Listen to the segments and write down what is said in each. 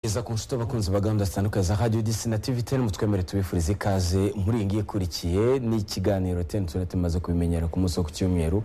iza ku nshuti abakunzi ba gahunda zitandukanye za radiyo disi na tivi teni mutwemere tubifurize ikaze muri iyi ngiyi ikurikiye ni ikiganiro teni tuba tumaze kubimenyera ku munsi wo ku cyumweru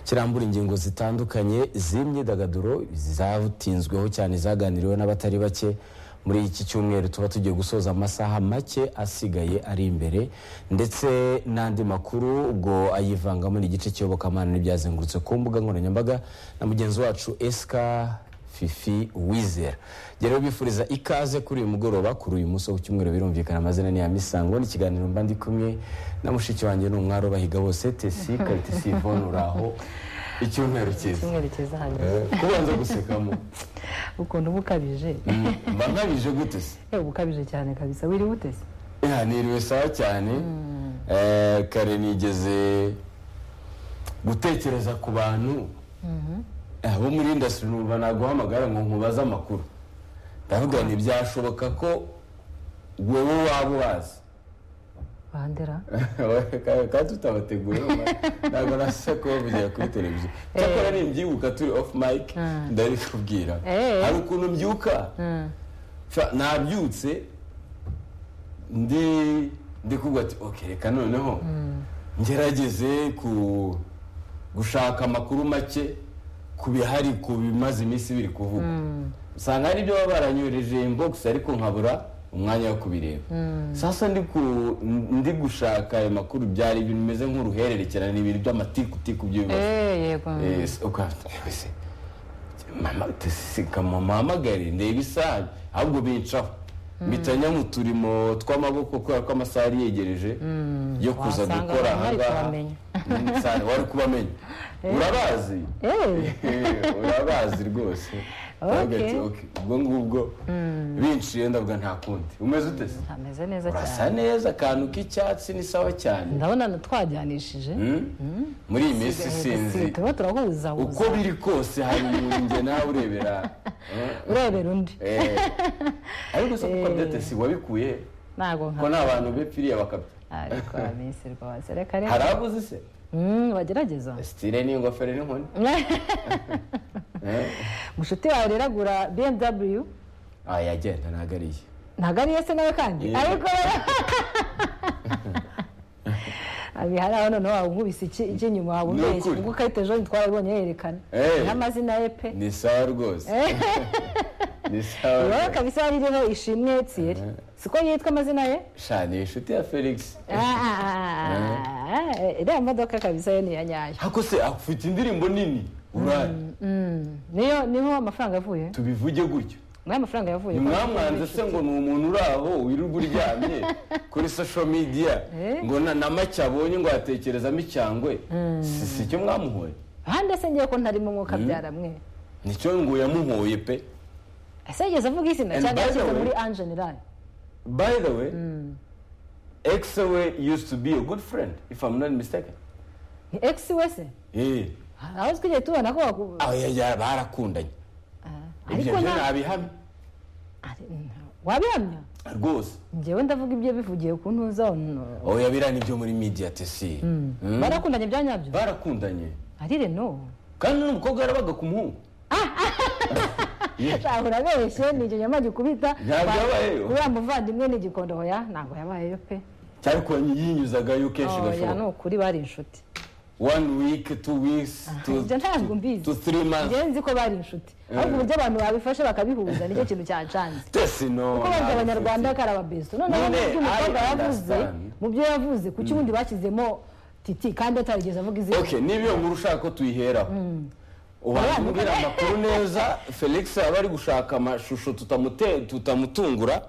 kirambura ingingo zitandukanye z'imyidagaduro zatinzweho cyane zaganiriweho n'abatari bake muri iki cyumweru tuba tugiye gusoza amasaha make asigaye ari imbere ndetse n'andi makuru ubwo ayivangamo n'igice cy'iyobokamana n'ibyazengurutse ku mbuga nkoranyambaga na mugenzi wacu esika fifi wizera rero bifuriza ikaze kuri uyu mugoroba kuri uyu munsi wo cyumweru birumvikana amazina ni ya misango ni ikiganiro mba ndi kumwe na mushiki wanjye ni umwari ubahiga bose tesi kayitesi ivone uraho icyumweru cyiza icyumweru cyiza hanyuma kubanza gusekamo ukuntu uba ukabije mba nkabije gute se yewe uba ukabije cyane kabisa wiriwe utese Ya, niriwe sawa cyane Eh, kare nigeze gutekereza ku bantu Eh, bo muri indasitiri numva naguhamagara ngo nkubaze amakuru ndavuga nti byashoboka ko wewe waba ubazi bandera kandi tutabateguye ntabwo nasa kubavugira kuri televiziyo cyakora nimbyibuka turi ofu mike ndabikubwira Eh. hari ukuntu mbyuka Fa- nabyutse ndi ndi kuvuga ati ok reka noneho ngerageze ku gushaka amakuru make ku bihari ku bimaze iminsi biri kuvugwa usanga hari ibyo baba baranyohereje inbox ariko nkabura umwanya wo kubireba sasa ndi ku- ndi gushaka ayo makuru byari ibintu bimeze nk'uruhererekerane ibintu by'amatikutiku by'ibibazo eee yego Eh, se- ukafite ese mama tesika mama hamagare ndeba isaha ahubwo bincaho mpita njya mu turimo tw'amaboko kubera ko amasaha yari yegereje yo kuza wasanga gukora abantu bari ahangaha kubamenya. Mm, sa- wari kubamenya urabazi eee Eh, urabazi rwose Okay. Ndavuga ati, okay, ubwo ngubwo binciye ndavuga nta kundi umeze ute se ntameze neza urasa cyane neza akantu k'icyatsi ni sawa cyane ndabona na- twajyanishije Mm? muri iyi minsi sinzi Si, turaba turahuza uko biri kose hari ibintu njye nawe urebera eh, urebera undi eh. ariko se kuko byatesi wabikuye ntabwo ko nka nta bantu bepfiriye bakabya ariko minsi rwose reka rero hari abuzi se Mm, bagerageza sitire n'ingofero n'inkoni eh? mushuti wawe rero agura bmw ah yagenda ntabwo ari iye ntabwo ariyo se nawe kandi Yego. ariko abi hari aho noneho waba unkubise iki iki inyuma waba Ni umbeshya ukuri. ubwo ikarita ejo ntitwarabonye yerekana Eh. n'amazina ye pe ni sawa rwose ni sawa wowe rwose. kabisa yari iriho ishimwe tsiyeri siko yitwa amazina ye sha ni inshuti ya felix Ah, iriya modoka kabisa yo ni iya nyayo hako se afite indirimbo nini uraye niyo niho amafaranga yavuye tubivuge gutyo niho amafaranga yavuye mwamwanze se ngo ni umuntu uri aho wirirwa uryamye kuri social media Eh? ngo na na make abonye ngo yatekerezamo icyangwe si si cyo mwamuhoye ahandi se ngiye ko ntarimo umwuka byara mwe nicyo ngo yamuhoye pe ese yigeze avuga izina And cyangwa by the yashyize way- muri anjenirani by the way exawe used to be a good friend if I'm not mistaken ni egisi wese eh aho twigeze tubona ko waku- aho yajya barakundanye ibyo ariko byo nta nabihamye ari- nta- wabihamya rwose ngewe ndavuga ibyo bivugiye ku ntuza no. aho yabirana ibyo muri media tesi Mm. barakundanye bya nyabyo barakundanye arire no kandi n'umukobwa yarabaga ku muhungu ahora abeshye ni ikinyama gikubita Ntabwo yabayeyo. uriya muvandimwe ni igikondo hoya ntabwo yabayeyo pe cyari ko yinyuzagayo kenshi oya ni gashoboka ukuri bari inshuti one week two weeks to, ibyo ntabwo to mbizi three months ngewe nzi ko bari inshuti ariko uburyo abantu babifashe bakabihuza nicyo kintu cyancanze tesi no kuko bajya abanyarwanda ko ari ababeso noneho None, mu byo umukobwa I yavuze understand. mu byo yavuze kuki ubundi bashyizemo titi kandi atarigeze avuga izina okay niba iyo nkuru ushaka ko tuyiheraho ubanza umbwira amakuru neza felix yaba ari gushaka amashusho tutamute- tutamutungura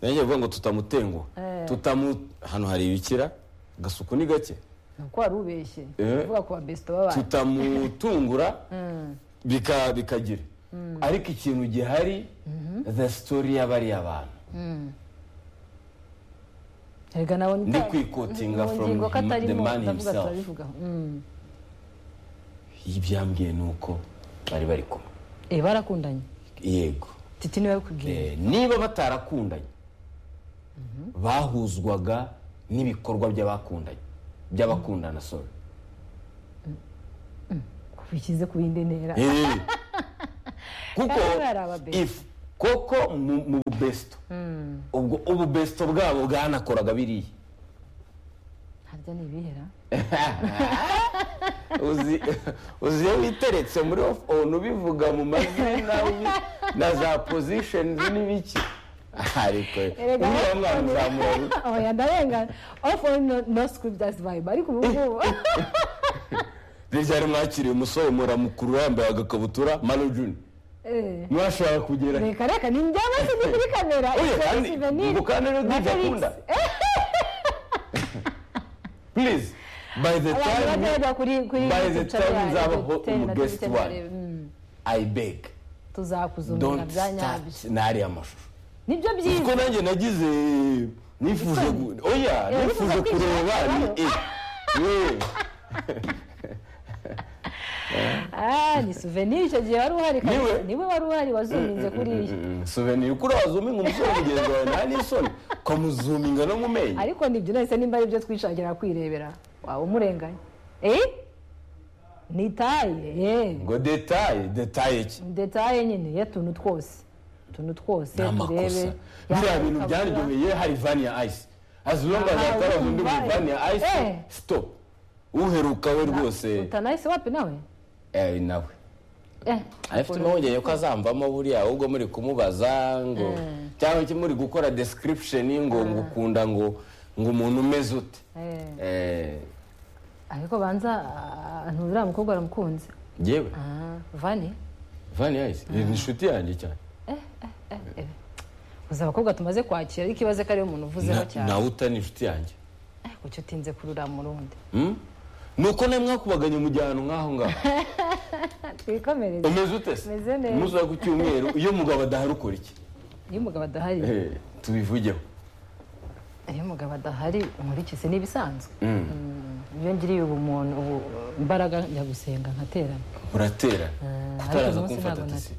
nanjye bivuga ngo tutamutenguha tutamu hano hari ibikira agasuku ni gake nuko wari ubeshye Eh. uvuga ku babesito b'abantu tutamutungura bika- bikagira ariko ikintu gihari the story y'abari abantu erega nawe Ndi kwikotinga from him- the man himself. ibyambwiye ni uko bari bari kumwe eh barakundanye yego titi niwe kubwiye Eh, niba batarakundanye bahuzwaga n'ibikorwa by'abakundanye by'abakundana sorry kubishyize ku yindi ntera Eh, kuko Baba ari ababe. if koko mu- mu bubesto ubwo ububesto bwabo bwanakoraga biriya harya ni ibihera uzi uzi iyo witeretse muri ofu onu ubivuga mu mazina ubi- na za pozishonizi n'ibiki ariko Erega uriya mwana off-on- uzamura oya ndarengana ofu no script as vibe ariko ubu ngubu ryari mwakiriye umusore muramukuru yambaye agakabutura manujuni Eh, ntiwashobora kugera reka reka ni njyama se ni kuri kamera oya Ifoto kandi souvenir. ngo kandi rero Na DJ Felix. akunda please by the abantu time bazajya kuri kuri by the picture time yayo, nzabaho hotel na umuguest tubite one. mbere, mm, i beg tuzakuzumira don't bya start nyabyo n'ariya mashusho nibyo kuko byiza nanjye nagize nifuje Isoni. gu- oya wifuza nifuje kwinjira kureba ni ahantu. eh, yewe. Ah, ni souvenir icyo gihe wari uhari kabisa. Niwe. niwe wari uhari wazuminze kuriya Mm, souvenir kuri wazuminga umusore mugenzi wawe nta n'isoni ukamuzuminga no mu menyo ariko nibyo nahise nimba ari byo twishakira kwirebera waba umurenganya eh ni taye eh ngo detaye detaye ki detaye nyine y'utuntu twose utuntu twose ni amakosa biriya bintu byaryoheye hari vani ya ayisi as long as Aha, ataraza undi urumva, muri vani ya ayisi eh. stop uheruka we rwose utanahise wapi nawe eh, nawe Eh, afite impungenge ko azamvamo buriya ahubwo muri kumubaza ngo cyangwa iki muri gukora description ngo ngo ukunda ngo ngo umuntu umeze ute eh. Eh, ariko banza ah, ntuzira mukobwa aramukunze yewe Ah, vani vani ya ayisi ni inshuti yanjye cyane gusa abakobwa tumaze kwakira ariko ibaze ko ariwe umuntu uvuzeho Na- cyane nawe utari inshuti yanjye Eh, kuki utinze kurura mu rundi Hmm? ni uko nawe mwakubaganye mu gihe ahantu nk'aho ngaho twikomereze umeze ute se Meze neza. umunsi wa ku cyumweru iyo umugabo adahari ukora iki iyo umugabo adahari Eh, tubivugeho iyo umugabo adahari nkurikize n'ibisanzwe iyo ngiriye ubumuntu ubu imbaraga njya gusenga nkaterana muratera ariko kutaraza uyu munsi kumfata ntabwo tisi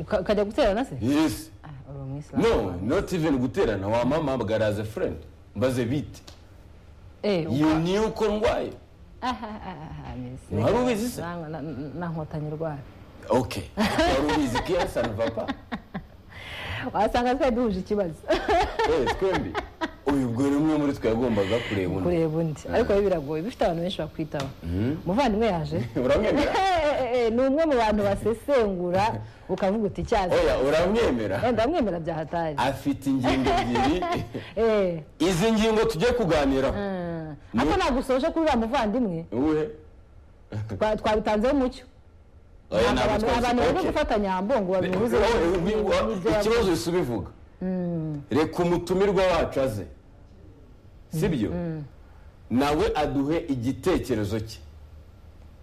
Uka- ukajya guterana se yes Ah, uri umwisilamu no not even guterana wamama bwaraze friend mbaze bite Eh, uka- you knew ko ndwaye Ah, ah, ah, ah, ah, miss. Wari ubizi se? Na- na- na nkotanyi rwara okay wari ubizi ko iyo sana papa wasanga twari duhuje ikibazo eh twembi uyu ubwo rero umwe muri twe yagombaga kureba undi kureba undi ariko biba biragoye bifite abantu benshi bakwitaho umuvandimwe yaje uramwemera Eh, eh, eh, ni umwe mu bantu basesengura ukavuga uti icyazi oya uramwemera wenda mwemera bya hatari afite ingingo ebyiri Eh, izi ngingo tujye kuganiraho mm. ariko nagusoje kuri uriya muvandimwe uwe twa- twabitanzeho umucyo oya Ntabwo ntabwo abantu twese abantu bari okay. gufatanya nyambongo babihuze Wowe, ubi- wa- ikibazo uhise ubivuga reka umutumirwa wacu aze sibyo nawe aduhe igitekerezo cye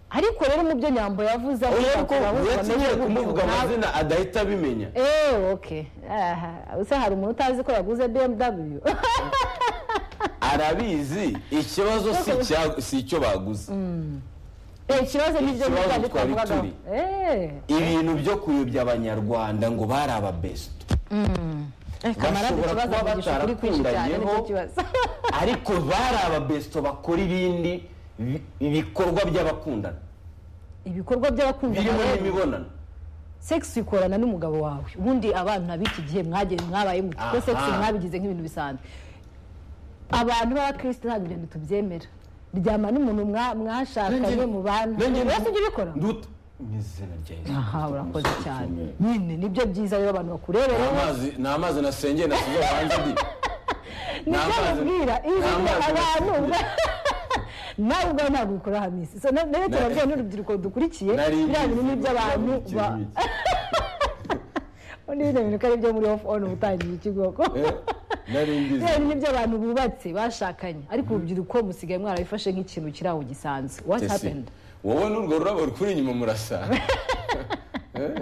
ariko rero mu byo nyambo yavuze aho oya ariko bakora bose uretse bameze nyine gutyo. kumuvuga Ntabwo- amazina adahita abimenya Eh, okay. Aha. Ese hari umuntu utazi ko yaguze BMW? arabizi ikibazo si icya- si icyo baguze Eh, ikibazo ni byo Ikibazo byari twari twavugagaho. turi. Eh. ibintu byo kuyobya abanyarwanda ngo bari ababesto Eh, kamarade Bashobora ikibazo kuba avugisha ukuri kwinshi cyane batarakundanyeho. nicyo kibazo. ariko bari ababesto bakora ibindi bi- ibikorwa by'abakundana Ibikorwa by'abakundana birimo rero, n'imibonano sex uyikorana n'umugabo wawe. Ubundi abana b'iki gihe mwagiye mwabaye mu kuko Aha. sex mwabigize nk'ibintu bisanzwe. Abantu b'abakristo ntabwo ibyo tubyemera. Ryama n'umuntu mwa- mwashakanye mu bana. Wese ujya ubikora? Ndut- mu izina rya Yesu. Aha urakoze cyane. Nyine nibyo byiza rero abantu Ni bakurebereho. amazi- ni amazi nasengeye nasize hanze ndi nibyo Nta mazi- mubwira nta izi ni mazi abantu bafite. nawe ubwawe ntabwo ubikora hamisi So, na- nayo turabwira n'urubyiruko dukurikiye nari biriya bintu ni mbizi, iby'abantu nari ba mbizi. undi bino bintu ko ari ibyo muri ofu onu utangiye ikigoko Eh, nari mbizi. biriya bintu ni iby'abantu bubatse bashakanye ariko urubyiruko musigaye mwarabifashe nk'ikintu kiri aho gisanzwe what Tesi, happened wowe n'urwo rurabo rukuri inyuma murasanga Eh,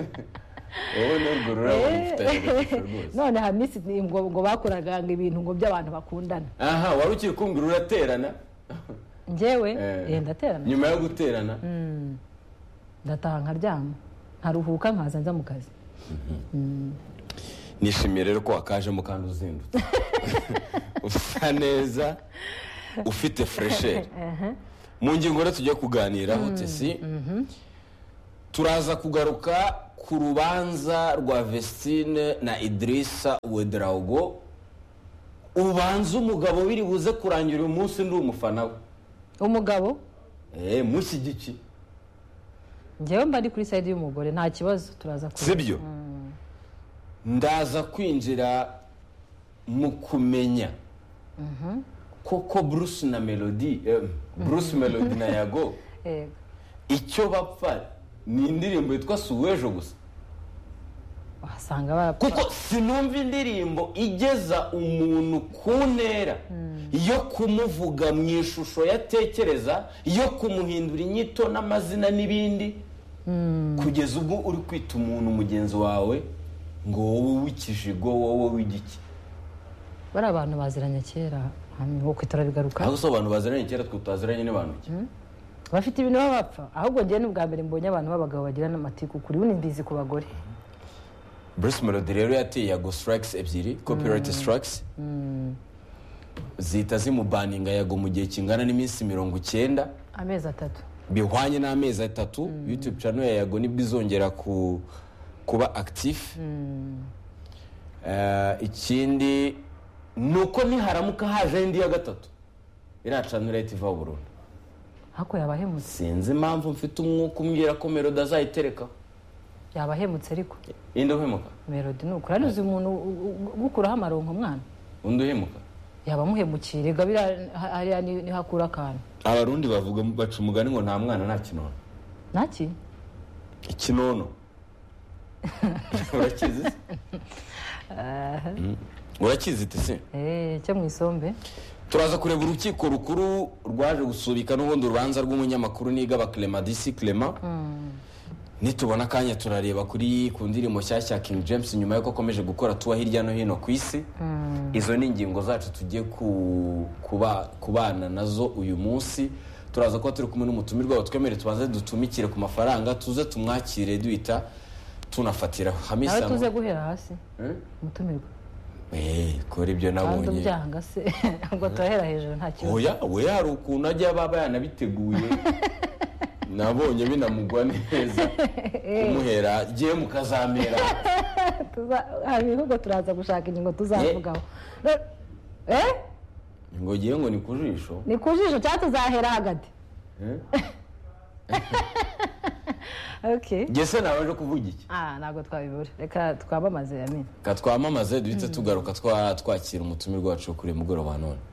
wowe n'urwo rurabo rufitanye agashusho rwose none hamisi ni ngo ngo bakoraga ngo ibintu ngo by'abantu bakundana aha wari ukiri kumbwira uraterana njyewe Eh. eh, ndaterana nyuma yo guterana ndataha nkaryama nkaruhuka nkaza njya mu kazi nishimiye rero ko wakajemo kandi uzindutse usa neza ufite furesheri mu ngingo rero tujya kuganiraho tesi turaza kugaruka ku rubanza rwa vesitine na idirisa wederago ubanza umugabo biri buze kurangira uyu munsi ndi umufana we umugabo eee mushyigiki njyewe mba ari kuri sayidi y'umugore nta kibazo turaza kureba sibyo ndaza kwinjira mu kumenya koko bruce na melody eh, bruce melody na yago yego icyo bapfa ni indirimbo yitwa suwejo gusa wasanga barapfa kuko sinumva indirimbo igeza umuntu ku ntera yo kumuvuga mu ishusho yatekereza yo kumuhindura inyito n'amazina n'ibindi kugeza ubwo uri kwita umuntu mugenzi wawe ngo wowe w'ikijigo wowe w'igiki bari abantu baziranye kera hanyuma uko turarigaruka aho abantu baziranye kera twe tutaziranye n'abantu iki bafite ibintu baba bapfa ahubwo njyewe n'ubwa mbere mbonye abantu b'abagabo bagira n'amatiku kuri ubu mbizi ku bagore bruce melody rero yateye yago sitaragisi ebyiri kopirayiti sitaragisi zihita zimubaninga yago mu gihe kingana n'iminsi mirongo icyenda amezi atatu bihwanye n'amezi atatu yutube cano ya yago nibwo izongera ku kuba akitifu Eh, ikindi ni uko niharamuka haje indi ya gatatu iriya cano leta iva burundu ariko yabahemutse sinzi impamvu mfite umwuka umbwira ko melody azayiterekaho yabahemutse ariko indi uhemuka melodi ni ukuri uzi umuntu u- u- ugukuraho amaronko mwana undi uhemuka yaba amuhemukira rega biriya- ha- hariya ni- niho akura akantu abarundi bavuga baca umugani ngo nta mwana nta kinono naki ikinono urakizi se Mm. urakizi tese eee cyo mu isombe turaza kureba urukiko rukuru rwaje gusubika n'ubundi urubanza rw'umunyamakuru nigaba clement disi clement nitubona akanya turareba kuri ku ndirimbo nshyashya king james nyuma y'uko akomeje gukora tuwa hirya no hino ku isi izo ni ingingo zacu tugiye ku- kuba- kubana nazo uyu munsi turaza kuba turi kumwe n'umutumirwa wawe twemere tubanze dutumikire ku mafaranga tuze tumwakire duhita tunafatiraho nawe hamisa tuze guhera hasi Eh? umutumirwa Eh, kora ibyo kandi nabonye ubyanga se ngo turahera hejuru nta kibazo oya we hari ukuntu ajya baba yanabiteguye nabonye binamugwa neza kumuhera giye mukazamera Tuza- hari ibihugu turaza gushaka ingingo tuzavugaho Re- eh ngo giye ngo ni ku jisho ni ku jisho cyangwa tuzahera hagati okay gese nawe aje kuvuga iki ah ntabwo twabibura reka twamamaze yamini ka twamamaze duhite tugaruka twa- twakira umutumirwa wacu wo kuri uyu mugoroba wa none